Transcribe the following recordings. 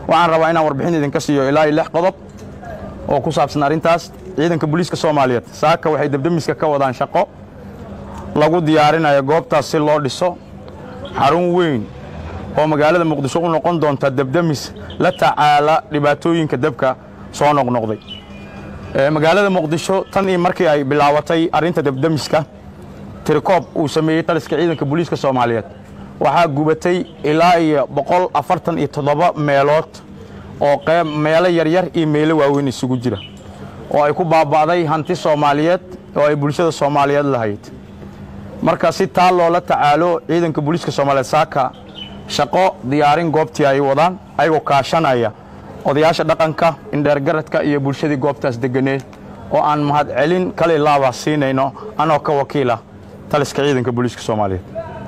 waxaan rabaa inaan warbixin idinka siiyo ilaa iyo lix qodob oo ku saabsan arrintaas ciidanka booliiska soomaaliyeed saaka waxay debdemiska ka wadaan shaqo lagu diyaarinayo goobtaas si loo dhiso xarun weyn oo magaalada muqdisho u noqon doonta debdemis la tacaala dhibaatooyinka debka soo noqnoqday magaalada muqdisho tan iyo markii ay bilaabatay arrinta debdemiska tirikoob uu sameeyey taliska ciidanka booliiska soomaaliyeed waxaa gubatay ilaa iyo boqol afartan iyo toddoba meelood oo qeyb meelo yaryar iyo meelo waaweyn isugu jira oo ay ku baaba'day hanti soomaaliyeed oo ay bulshada soomaaliyeed lahayd marka si taa loola tacaalo ciidanka booliiska soomaaliyeed saaka shaqo diyaarin goobtii ay wadaan ayagoo kaashanaya odayaasha dhaqanka indheergaradka iyo bulshadii goobtaas deganeed oo aan mahadcelin kale laaba siinayno anoo ka wakiila taliska ciidanka booliiska soomaaliyeed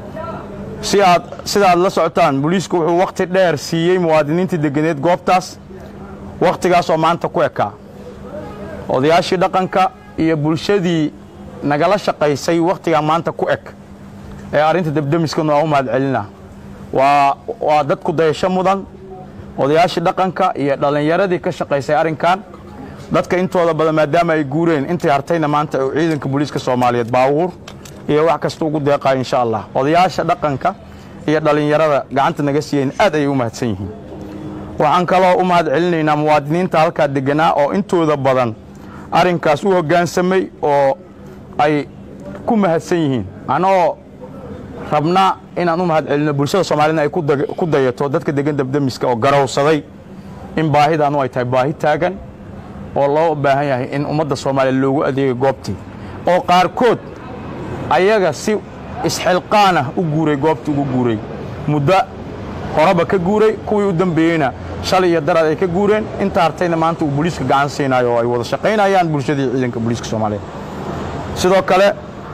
si aad sida aad la socotaan booliisku wuxuu wakhti dheer siiyey muwaadiniintii deganeed goobtaas wakhtigaas oo maanta ku ekaa odayaashii dhaqanka iyo bulshadii nagala shaqaysay wakhtigaa maanta ku eg ee arrinta debdemiskana waa u mahadcelina waa waa dadku dayasho mudan odayaashii dhaqanka iyo dhallinyaradii ka shaqaysay arrinkan dadka intooda badan maadaama ay guureen intay hartayna maanta uu ciidanka booliiska soomaaliyeed baawuur iyo wax kasta ugu deeqayo insha allah odayaasha dhaqanka iyo dhallinyarada gacanta naga siiyeen aad ayay u mahadsan yihiin waxaan kaloo u mahad celinaynaa muwaadiniinta halkaa deganaa oo intooda badan arrinkaas u hoggaansamay oo ay ku mahadsan yihiin anoo rabna inaan u mahad celino bulshada soomaaliyedna ay ku dayato dadka degan debdemiska oo garowsaday in baahidaanu ay tahay baahi taagan oo loo baahan yahay in ummadda soomaaliya loogu adeegay goobtii oo qaarkood ayaga si isxilqaanah u guuray goobtii ugu guuray muddo horeba ka guuray kuwii u dambeeyeyna shalay iyo daraad ay ka guureen inta hartayna maanta uu booliiska gacan siinayo oo ay wada shaqaynayaan bulshadii ciidanka booliiska soomaaliyeed sidoo kale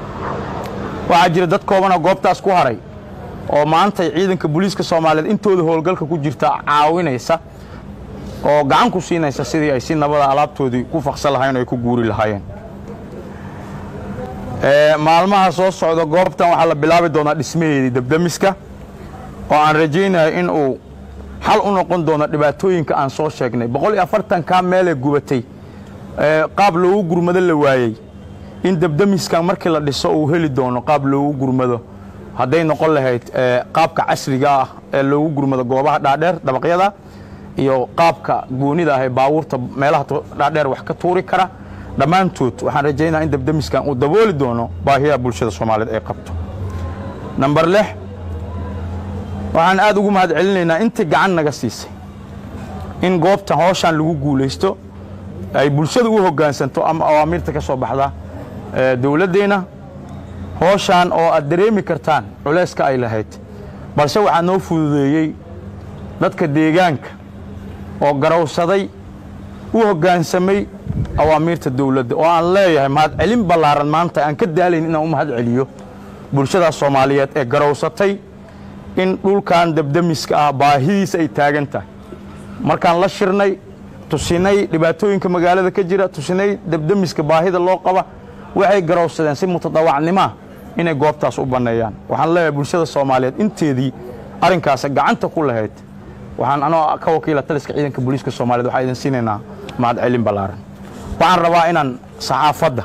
waxaa jira dad koobanoo goobtaas ku haray oo maantay ciidanka booliiska soomaaliyeed intooda howlgalka ku jirta caawinaysa oo gacan ku siinaysa sidii ay si nabada alaabtoodii ku faqsan lahayen oo ay ku guuri lahaayeen maalmaha soo socda goobtan waxaa la bilaabi doonaa dhismaheedii debdemiska oo aan rajaynayo in uu xal u noqon doono dhibaatooyinka aan soo sheegnay boqol iyo afartankaa meelee gubatay qaab loogu gurmado la waayey in debdemiskan markii la dhiso uu heli doono qaab loogu gurmado hadday noqon lahayd qaabka casriga ah ee loogu gurmado goobaha dhaadheer dabaqyada iyo qaabka goonida ah ee baabuurta meelaha dhaadheer wax ka tuuri kara dhammaantood waxaan rajaynaa in debdemiskan uu dabooli doono baahiyaha bulshada soomaaliyeed ay qabto namber lix waxaan aad ugu mahad celinaynaa intii gacan naga siisay in goobtan hooshaan lagu guulaysto ay bulshada u hoggaansanto ama awaamiirta ka soo baxda dowladdeenna hooshaan oo aad dareemi kartaan culayska ay lahayd balse waxaa noo fududeeyey dadka deegaanka oo garowsaday u hoggaansamay awaamiirta dowladda oo aan leeyahay mahadcelin ballaaran maanta aan ka daalayn inaan u mahad celiyo bulshadaas soomaaliyeed ee garowsatay in dhulkan debdemiska ah baahidiisa ay taagan tahay markaan la shirnay tusinay dhibaatooyinka magaalada ka jira tusinay debdemiska baahida loo qaba waxay garowsadeen si mutadawacnimaa inay goobtaas u banneeyaan waxaan leeyahay bulshada soomaaliyeed inteedii arrinkaas gacanta ku lahayd waxaan anoo ka wakiila taliska ciidanka booliiska soomaaliyed waxaa idin siinaynaa mahadcelin ballaaran waxaan rabaa inaan saxaafadda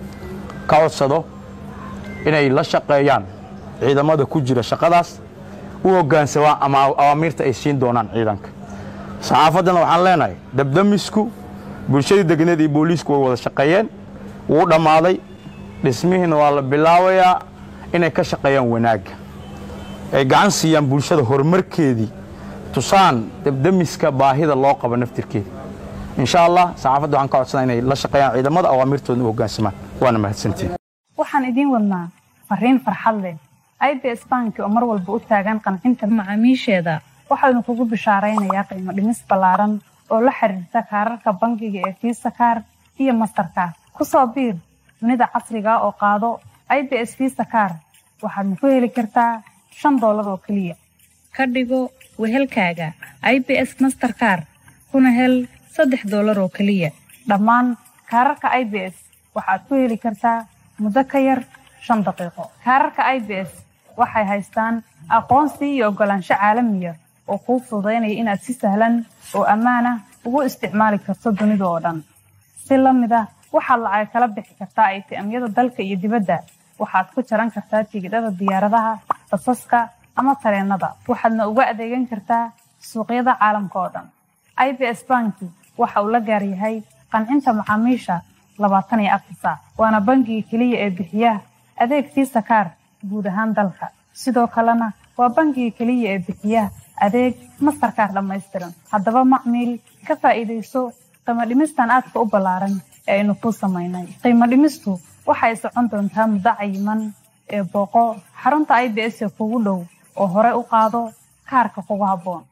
ka codsado inay la shaqeeyaan ciidamada ku jira shaqadaas u hoggaansamaan ama awaamiirta ay siin doonaan ciidanka saxaafaddana waxaan leenahay debdemisku bulshadii deganeed iyo booliisku way wada shaqeeyeen wuu dhammaaday dhismihiina waa la bilaabayaa inay ka shaqeeyaan wanaagga ay gacan siiyaan bulshada horumarkeedii tusaan debdemiska baahida loo qabo naftirkeeda insha allah saxaafadda waxaan ka codsanaa inay la shaqeeyaan ciidamada awaamirtooda u hoggaansamaan waana mahadsantiin waxaan idiin wadnaa fariin farxad leh i b s banki oo mar walba u taagan qancinta macaamiisheeda waxaanu kugu bishaaraynayaa qiimo dhimis ballaaran oo la xiriirta kaararka bangiga ee fiisa kaar iyo mastarkaar ku soo biir dunida casriga oo qaado i b s fiisa kaar waxaadna ku heli kartaa shan doolar oo keliya ka dhigo wehelkaaga i b s masterkaar kuna hel saddex doolar oo keliya dhammaan kaararka i b s waxaad ku heli kartaa muddo ka yar shan daqiiqo kaararka i b s waxay haystaan aqoonsi iyo oggolaansho caalamiya oo kuu fududaynaya inaad si sahlan oo ammaan ah ugu isticmaali karto dunida oo dhan si la mid ah waxaad lacag kala bixi kartaa aytiamyada dalka iyo dibadda waxaad ku jaran kartaa tigidhada diyaaradaha basaska ama tareenada waxaadna uga adeegan kartaa suuqyada caalamka oo dhan i b s banki waxa uu la gaar yahay qancinta macaamiisha labaatan iyo afar saac waana bangiga keliya ee bixiya adeeg fiisa kaar guud ahaan dalka sidoo kalena waa bangiga keliya ee bixiya adeeg mastarkaar dhammaystiran haddaba macmiil ka faa'iidayso qiimo dhimistan aadka u ballaaran ee aynu kuu samaynay qiimo dhimistu waxay socon doontaa muddo cayiman ee booqo xarunta i b s ee kugu dhow oo hore u qaado kaarka kugu habboon